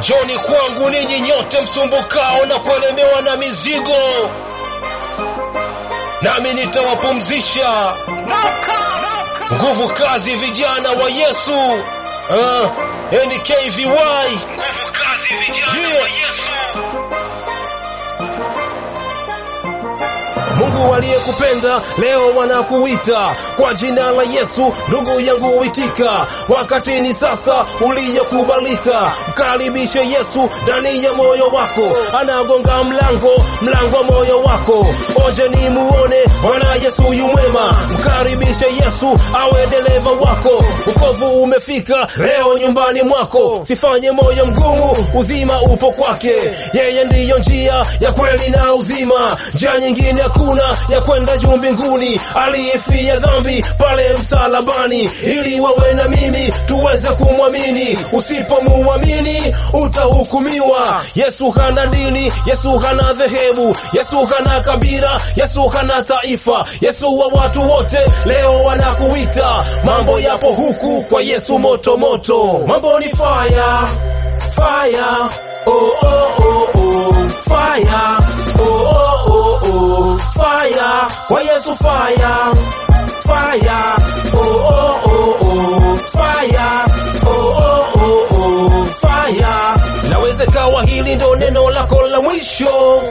Njoni kwangu ninyi nyote msumbukao na kuelemewa na mizigo, nami nitawapumzisha. Nguvu kazi, vijana wa Yesu. Uh, NKVY. Nguvu kazi, vijana Yeah. wa Yesu. Mungu aliyekupenda leo wanakuita kwa jina la Yesu, ndugu yangu itika. Wakati ni sasa uliyokubalika, mkaribishe Yesu ndani ya moyo wako, anagonga mlango, mlango wa moyo wako. Oje ni muone Bwana Yesu yu mwema, mkaribishe Yesu awe dereva wako. Ukovu umefika leo nyumbani mwako, sifanye moyo mgumu, uzima upo kwake. Yeye ndiyo njia ya kweli na uzima, njia nyingine hakuna ya kwenda juu mbinguni. Aliyefia dhambi pale msalabani, ili wawe na mimi tuweze kumwamini. Usipomuamini utahukumiwa. Yesu hana dini, Yesu hana dhehebu, Yesu hana kabila, Yesu hana taifa, Yesu wa watu wote. Leo wanakuita, mambo yapo huku kwa Yesu moto moto, mambo ni fire fire, oh oh oh oh, fire, oh oh oh oh, fire, kwa Yesu fire, fire, oh oh oh oh, fire, oh oh oh oh, fire. Nawezekawa hili ndo neno lako la mwisho,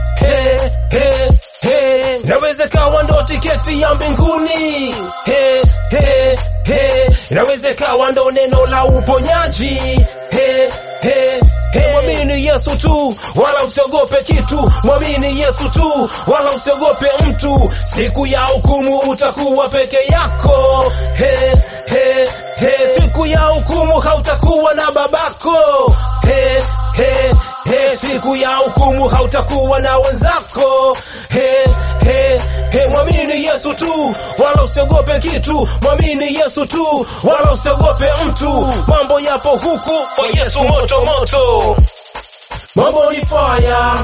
he he he, nawezekawa ndo tiketi ya mbinguni, he he he, nawezekawa ndo neno la uponyaji, he he he, mwamini Yesu tu, wala usiogope kitu. Mwamini Yesu tu, wala usiogope mtu. Siku ya hukumu utakuwa peke yako, he he he, siku ya hukumu hautakuwa na babako, he he he, siku ya hukumu hautakuwa na wenzako, he he he, mwamini Yesu tu, wala usiogope kitu. Mwamini Yesu tu, wala usiogope mtu. Mambo yapo huku kwa Yesu moto moto. Mambo ni fire,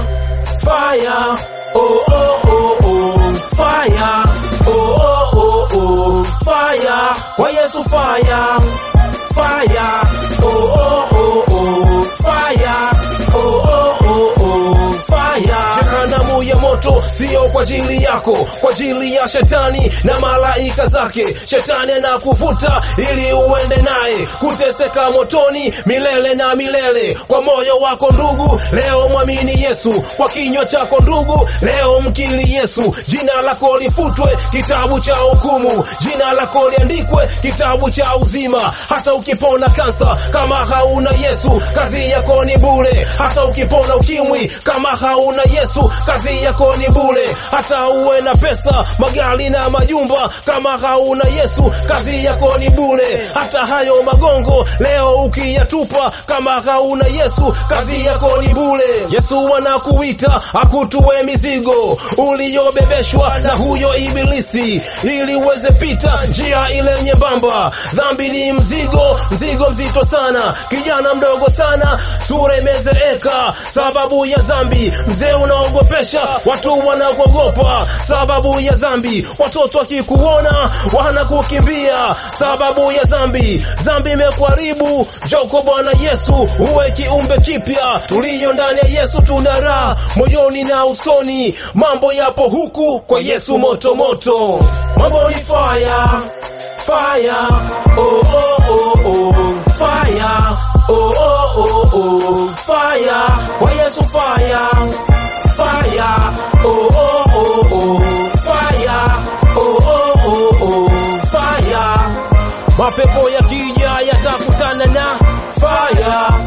fire, oh oh oh oh, fire, oh oh oh oh, fire, kwa Yesu fire, fire, oh oh oh oh, fire, oh oh oh oh, fire. Jehanamu ya moto sio kwa ajili yako, kwa ajili ya shetani na malaika zake. Shetani anakuvuta ili uende naye kuteseka motoni milele na milele. Kwa moyo wako ndugu, leo mwamini Yesu. Kwa kinywa chako ndugu, leo mkiri Yesu. Jina lako lifutwe kitabu cha hukumu, jina lako liandikwe kitabu cha uzima. Hata ukipona kansa, kama hauna Yesu, kazi yako ni bure. Hata ukipona ukimwi, kama hauna Yesu, kazi yako ni bure. Hata uwe na pesa, magari na majumba, kama hauna Yesu, kazi yako ni bure. Hata hayo magongo leo ukiyatupa, kama hauna Yesu, kazi yako ni bure. Yesu anakuita akutue mizigo uliyobebeshwa na huyo ibilisi, ili uweze pita njia ile nyembamba. Dhambi ni mzigo, mzigo mzito sana, kijana mdogo sana, sura imezeeka sababu ya dhambi. Mzee unaogopesha watu wanakuogopa sababu ya dhambi. Watoto wakikuona wanakukimbia sababu ya dhambi. Dhambi imekuharibu. Njoo kwa Bwana Yesu uwe kiumbe kipya. Tuliyo ndani ya Yesu tuna raha moyoni na usoni. Mambo yapo huku kwa Yesu moto moto. Mambo ni fire, fire, oh oh oh oh, fire, oh oh oh oh, fire, kwa Yesu fire, fire, oh oh oh oh, fire, oh oh oh oh, fire. Mapepo yakija yatakutana na fire,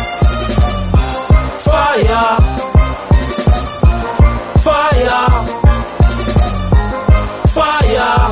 fire, fire, fire.